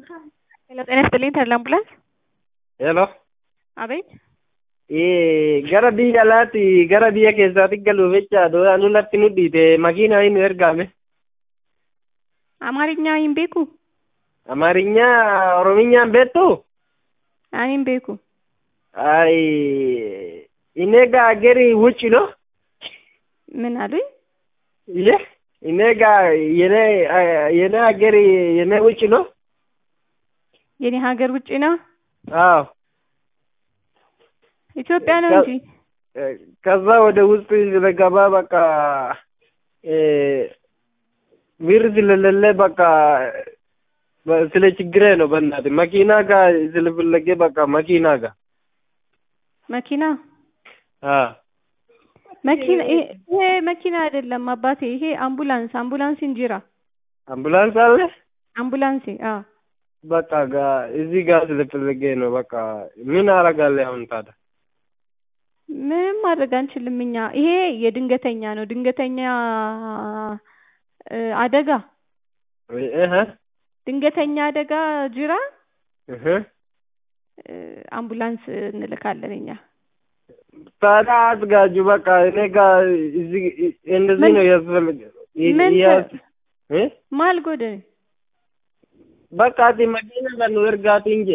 ሄሎ ጤና ይስጥልኝ ተድላ አምቡላንስ ሄሎ አቤት gara biyya alaatti gara biyya keessaatti galuuf jecha nunatti nu dhiite makiinaa hin ergame አማርኛ ይን ቤኩ አማርኛ ኦሮምኛን ቤቱ አኒን ቤኩ አይ እኔ ጋ አገሪ ውጭ ነው ምን አሉኝ? ይሄ እኔ ጋ የኔ የኔ አገሪ የኔ ውጭ ነው የኔ ሀገር ውጭ ነው አዎ ኢትዮጵያ ነው እንጂ ከዛ ወደ ውስጥ ስለገባ በቃ ብር ስለሌለ በቃ ስለ ችግሬ ነው። በእናትህ መኪና ጋር ስለፈለገ በቃ መኪና ጋር መኪና አ መኪና ይሄ መኪና አይደለም አባቴ፣ ይሄ አምቡላንስ አምቡላንስ እንጂራ አምቡላንስ አለ አምቡላንስ አ በቃ ጋ እዚህ ጋር ስለፈለገ ነው። በቃ ምን አረጋለሁ አሁን ታዲያ? ምንም ማድረግ አንችልም እኛ። ይሄ የድንገተኛ ነው። ድንገተኛ አደጋ እህ ድንገተኛ አደጋ ጅራ እህ አምቡላንስ እንልካለን እኛ። ታዲያ አዘጋጁ በቃ እኔ ጋር እዚህ እንደዚህ ነው ያስፈልግ ምን እ ማልጎደ በቃ ati መኪና ጋር ነው እርጋት እንጂ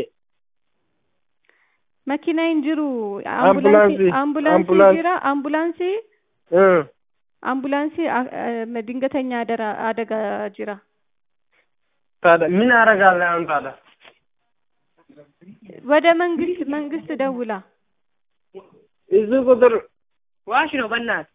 መኪና እንጅሩ አምቡላንስ አምቡላንስ አምቡላንስ ጅራ አምቡላንስ እ አምቡላንስ ድንገተኛ አደራ አደጋ ጅራ ታዲያ ምን አረጋለሁ አሁን ታዲያ? ወደ መንግስት መንግስት ደውላ እዚህ ቁጥር ዋሽ ነው በእናትህ